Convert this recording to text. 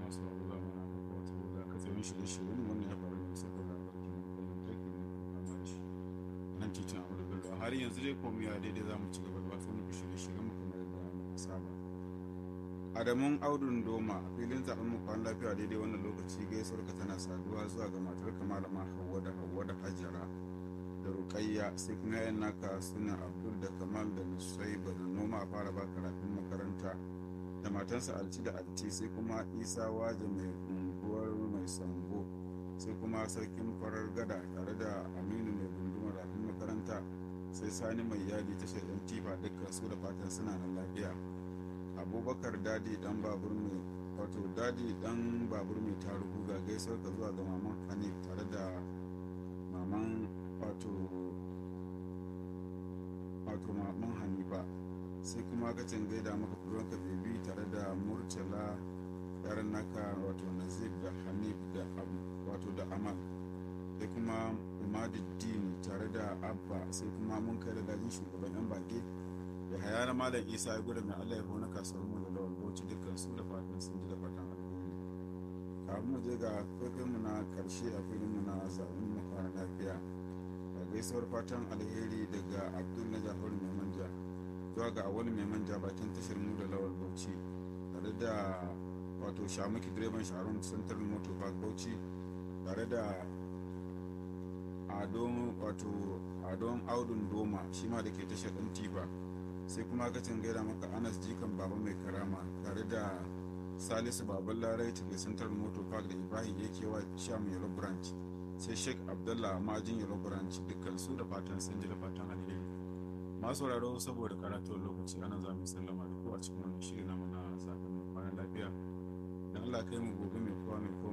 masu abu za mu na muku wata da katsayin shirye-shiryen wannan ya faru ne saboda barkin lantarki ne kuma ma shi nan titin abu da bello har yanzu dai komai ya daidai za mu ci gaba da wasu muku shirye-shiryen mu kamar yadda muka saba adamun audun doma a filin zaben mu kwan lafiya daidai wannan lokaci gaisuwar ka tana saduwa zuwa ga matar ka malama hawwa da hawwa da hajara da rukayya sai kuma yayan naka suna abdul da kamal da nusaiba da noma a fara ba karatun makaranta da matansa alci da alci sai kuma isa waje mai unguwar mai sango sai kuma sarkin farar gada tare da aminu mai gundumar rafin makaranta sai sani mai yadi tashar yan tifa dukkan su da fatan suna nan lafiya abubakar dadi dan babur mai wato dadi dan babur mai taruhu ga gaisuwar ka zuwa ga maman hanif tare da maman wato wato maman hanifa sai kuma kacin gaida maka ka bebi tare da murtala yaran naka wato nazib da hanif da wato da amal sai kuma umaduddin tare da abba sai kuma mun kai da gajin shugaban yan bage da haya na malam isa ya gudu mai allah ya hona kasuwar mu da lawal bauchi dukkan su da fatan sun ji da fatan alheri kafin mu je ga faifin mu na karshe a filin mu na zaɓen mu fara lafiya da gaisuwar fatan alheri daga abdul na jafar mai manja zuwa ga awali mai manja bakin tashar mu da lawal bauchi tare da wato shamuki direban sharon central motor park bauchi tare da adon wato adon audun doma shi ma da ke tashar ɗan tifa sai kuma kacin gaida maka anas jikan baba mai karama tare da salisu baban larai tafi central motor park da ibrahim yake wa sham yellow branch sai sheikh abdullah majin yellow branch dukkan su da fatan sun ji da fatan alheri masu sauraro saboda karatuwar lokaci ana za mu sallama da ku a cikin wannan shiri na mana zaɓen kwanan lafiya dan allah kai mu gobe mai kowa mai